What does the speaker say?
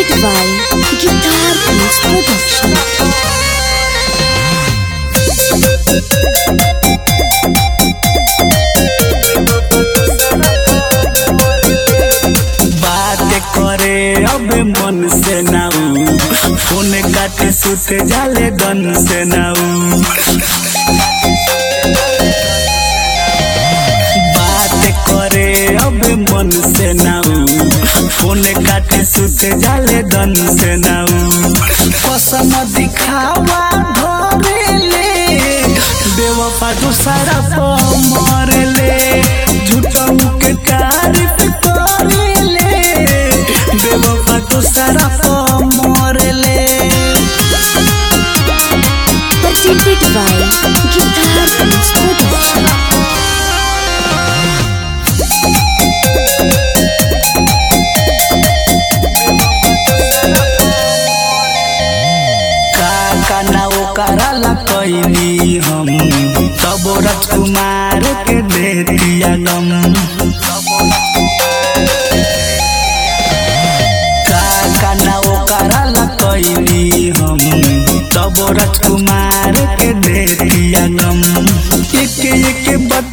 presented by Guitar Piece Production. बात करे अब मन से नाऊ फोन काटे सुत जाले गन से नाऊ बात करे अब मन से नाऊ फोन काटे सुत जाले गन से नाऊ कसम दिखावा धरेले बेवफा दूसरा पर मरले झूठों के तारीफ करेले बेवफा दूसरा पर मरले Presented by Guitar Piece Production. का ना ओकरा कैली हम तब राजकुमार के दे दिया गम का ना ओकरा कैली हम तब राजकुमार के दे दिया गम एक एक बात